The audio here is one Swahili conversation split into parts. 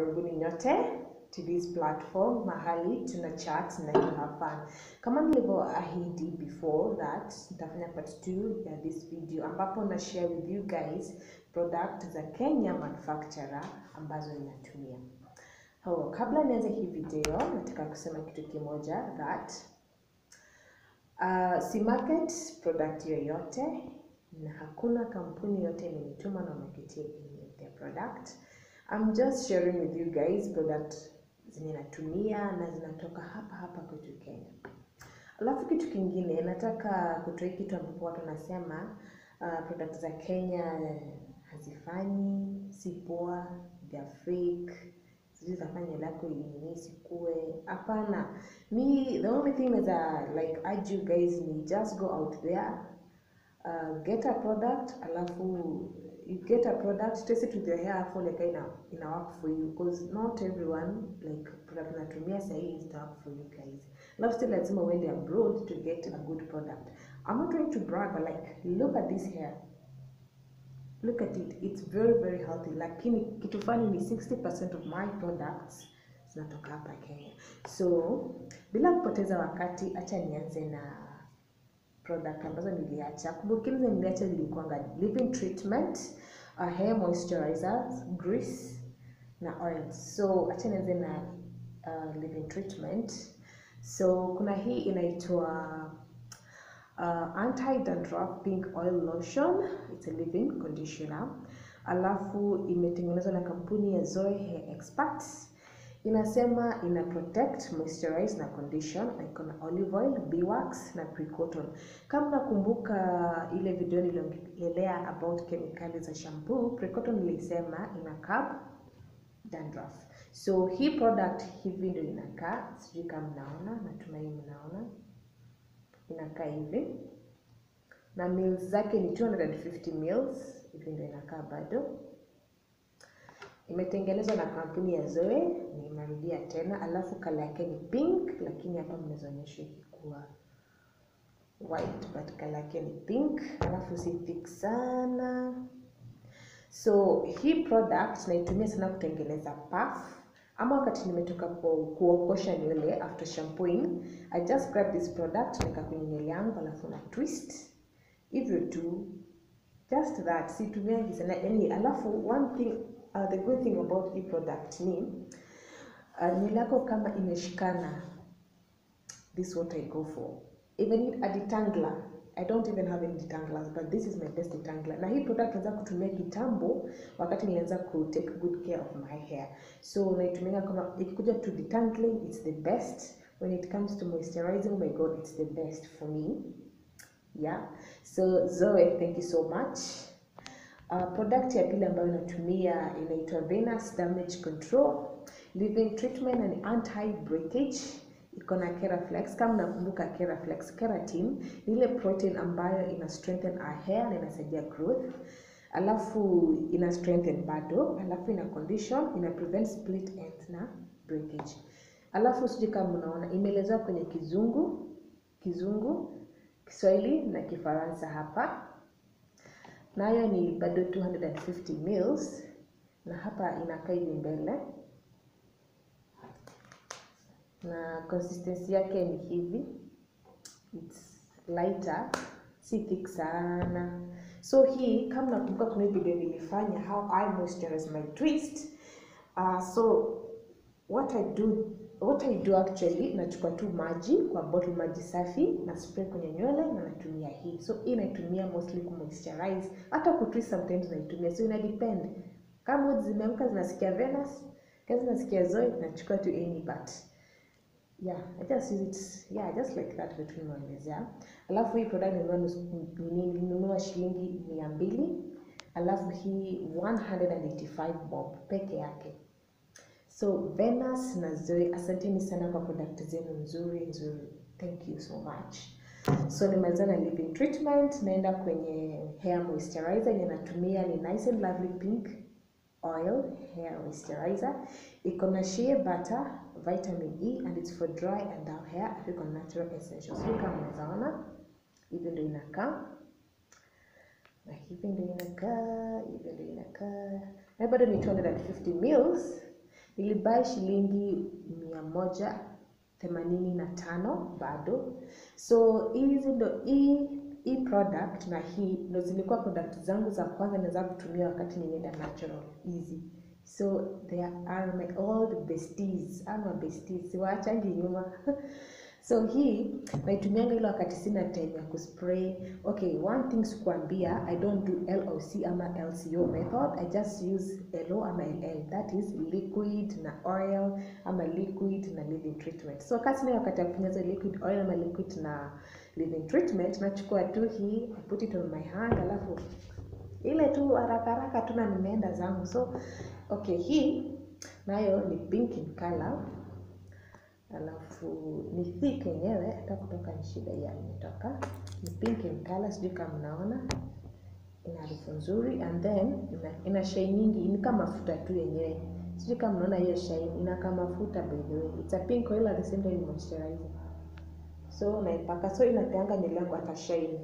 Karibuni nyote to this platform mahali tuna chat na to have fun. Kama nilivyoahidi before that nitafanya part 2 ya this video ambapo na share with you guys product za Kenya manufacturer ambazo ninatumia. Oh, kabla nianze hii video nataka kusema kitu kimoja that uh, si market product yoyote na hakuna kampuni yote imenituma na marketing any of their product. I'm just sharing with you guys product zenye natumia na zinatoka hapa hapa kwetu Kenya. Alafu kitu kingine nataka kutoa kitu ambapo watu wanasema uh, product za Kenya hazifanyi, si poa, they are fake, sijui zafanya nywele yako inini sikue. Hapana, me the only thing is uh, like urge you guys ni just go out there uh, get a product alafu you get a product test it with your hair alafu like ina ina work for you because not everyone like product natumia sahii is work for you guys alafu still lazima uende abroad to get a good product i'm not trying to brag but like look at this hair look at it it's very very healthy lakini kitu fani ni 60% of my products zinatoka hapa kenya so bila kupoteza wakati acha nianze na product ambazo niliacha kumbukini zenye niliacha zilikuwanga living treatment uh, hair moisturizers grease na oils so acha nianze na uh, living treatment so kuna hii inaitwa uh, anti dandruff pink oil lotion it's a living conditioner alafu imetengenezwa na kampuni ya Zoe Hair Experts inasema ina protect moisturize na condition na iko na olive oil beeswax na pre-cotton kama nakumbuka ile video niliongelea about kemikali za shampoo pre-cotton nilisema ina curb dandruff so hii product hivi ndio inakaa sijui kama mnaona natumai mnaona inakaa hivi na mils zake ni 250 mils hivi ndio inakaa bado imetengenezwa na kampuni ya Zoe, nimerudia tena, alafu kala yake ni pink, lakini hapa mnazoonyesha ikikuwa white, but kala yake ni pink, alafu si thick sana. So hii product naitumia sana kutengeneza puff ama wakati nimetoka kuokosha nywele after shampooing, I just grab this product naweka kwenye nywele yangu, alafu na twist hivyo tu, just that, situmiangi sana yani. Alafu one thing uh, the good thing about hii product ni uh, nywele yako kama imeshikana, this what I go for. Even a detangler, I don't even have any detanglers but this is my best detangler. Na hii product naweza kutumia kitambo, wakati nilianza ku take good care of my hair, so naitumia kama ikikuja to detangling, it's the best. When it comes to moisturizing, my god, it's the best for me. Yeah, so Zoe, thank you so much. Uh, product ya pili ambayo natumia inaitwa Venus Damage Control Living Treatment and Anti Breakage. Iko na Keraflex. Kama nakumbuka Keraflex, keratin ni ile protein ambayo ina strengthen our hair na inasaidia growth, alafu ina strengthen bado, alafu ina condition, ina prevent split ends na breakage. Alafu sijui kama mnaona imeelezewa kwenye Kizungu, Kizungu, Kiswahili na Kifaransa hapa nayo ni bado 250 mils na hapa inakaa hivi mbele na consistency yake ni hivi, it's lighter, si thick sana. So hii kama nakumbuka, kuna video nilifanya how I moisturize my twist. Uh, so what I do what I do actually, nachukua tu maji kwa bottle, maji safi na spray kwenye nywele na natumia hii. So hii naitumia mostly ku moisturize, hata ku twist sometimes naitumia, so ina depend. Kama mood zimeamka zinasikia Venus, kama zinasikia Zoe, nachukua tu any but yeah, I just use it yeah, just like that vitu nimeelezea. Alafu hii product nilinunua shilingi mia mbili alafu hii 185 bob peke yake. So Venus na Zoe, asanteni sana kwa product zenu nzuri nzuri, thank you so much. So nimaliza na living treatment, naenda kwenye hair moisturizer yenye natumia ni Nice and Lovely Pink Oil Hair Moisturizer. Iko na shea butter, vitamin E and it's for dry and down hair, iko natural essentials. Hii kama unaweza ona, hivi ndio inakaa na hivi ndio inakaa, hivi ndio inakaa, na bado ni 250 mils nilibai shilingi mia moja themanini na tano bado so hizi ndo hii hii product na hii ndo zilikuwa product zangu za kwanza naweza kutumia wakati nilienda natural easy so they are my old besties ama besties siwaachangi nyuma so hii naitumianga ile wakati sina time ya kuspray okay one thing sikuambia i don't do loc ama lco method i just use lo ama ll that is liquid na oil ama liquid na leave treatment so wakati sina wakati ya kufanya hizo liquid oil ama liquid na leave treatment nachukua tu hii I put it on my hand alafu ile tu haraka haraka tu na nimeenda zangu so okay hii nayo ni pink in color alafu ni thick yenyewe hata kutoka ni shida ya imetoka ni pink in color sijui kama mnaona ina harufu nzuri and then ina, ina shine nyingi ni kama mafuta tu yenyewe sijui kama mnaona hiyo shine ina kama mafuta by the way it's a pink oil at the same time moisturizer so naipaka so inapeanga nywele yangu hata shine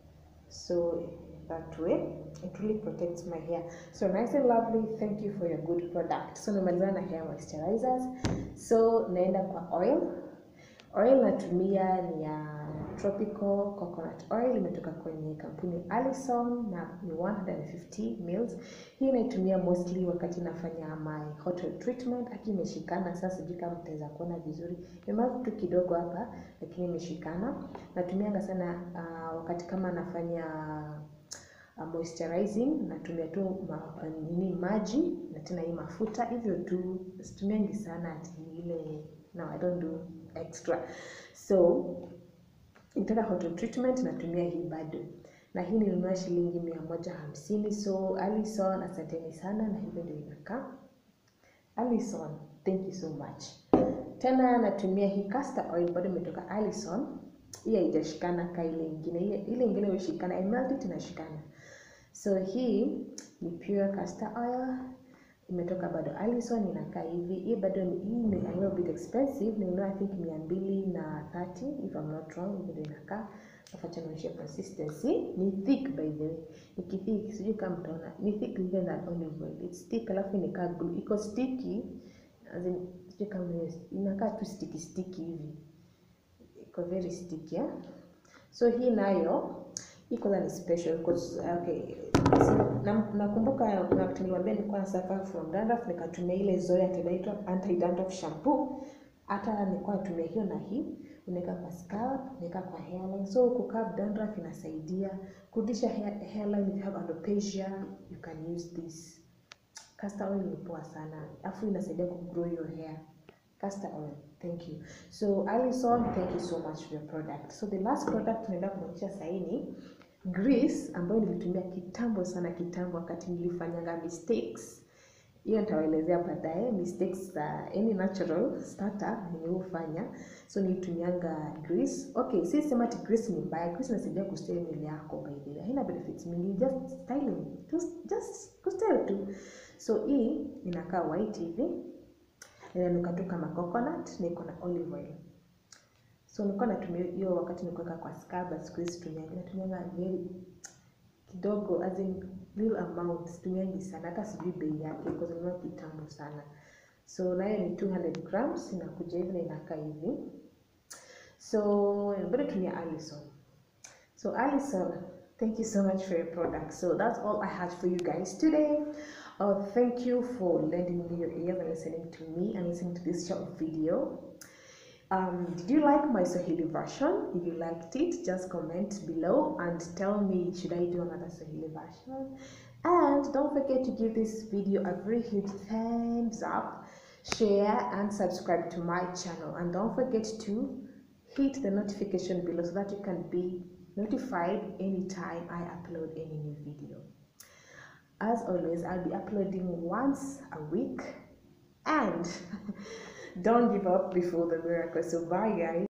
so that way it really protects my hair so nice and lovely thank you for your good product so nimalizana na hair moisturizers so naenda kwa oil oil natumia ni ya tropical coconut oil imetoka kwenye kampuni Alison na ni 150 mils hii naitumia mostly wakati nafanya my hot oil treatment aki imeshikana sasa sijui kama mtaweza kuona vizuri imemavu tu kidogo hapa lakini imeshikana natumianga sana uh, wakati kama nafanya uh, moisturizing natumia tu ma, nini maji na tena hii mafuta hivyo tu situmiangi sana ati ile no I don't do extra so nitaka hot oil treatment natumia hii bado na hii nilinunua shilingi mia moja hamsini so Alison asanteni sana na hivyo ndio inakaa Alison thank you so much tena natumia hii castor oil bado imetoka Alison hii haijashikana ka ile ingine ile ile ingine hushikana I melt it inashikana so hii ni pure castor oil imetoka bado Alison inakaa hivi hii bado ni hii ni a little bit expensive nilinunua I think mia mbili na thirty if I'm not wrong hivyo ndio inakaa nafacha nionyeshe consistency ni thick by the way ni kithick sijui kama mtaona ni thick even than olive oil it's thick alafu inakaa glue iko sticky as in sijui kama mnaweza- inakaa tu sticky sticky hivi iko very sticky yeah? so hii nayo hii kwanza ni special because okay si- na- nakumbuka kuna wakati niliwaambia nilikuwa na suffer from dandruff nikatumia ile Zoya inaitwa anti dandruff shampoo hata nilikuwa natumia hiyo na hii unaweka kwa scalp unaweka kwa hairline so kukab dandruff inasaidia kurudisha hair, hairline if you have alopecia you can use this castor oil ni poa sana afu inasaidia kugrow your hair castor oil thank you so Alison thank you so much for your product so the last product tunaenda kuonyesha saini grease ambayo nilitumia kitambo sana kitambo wakati nilifanyanga mistakes hiyo nitawaelezea baadaye mistakes za any natural starter yenye hufanya so nilitumianga grease okay si sema ati grease ni mbaya grease inasaidia kustyle nywele yako by the way haina benefits mingi just styling just, just kustyle tu so hii inakaa white hivi inanuka tu kama coconut na iko na olive oil so nilikuwa natumia hiyo wakati nikuweka kwa scalp but siku hizi situmianga natumianga very kidogo as in little amount situmiangi sana hata sijui bei yake because nilinunua kitambo sana so nayo ni 200 grams inakuja hivi na inakaa hivi so bado tumia Alison so Alison thank you so much for your product so that's all I had for you guys today uh, thank you for lending me your ears and listening to me and listening to this short video um, did you like my Swahili version? If you liked it, just comment below and tell me should I do another Swahili version. And don't forget to give this video a very huge thumbs up, share and subscribe to my channel. And don't forget to hit the notification below so that you can be notified anytime I upload any new video. As always, I'll be uploading once a week and don't give up before the miracle. So bye guys.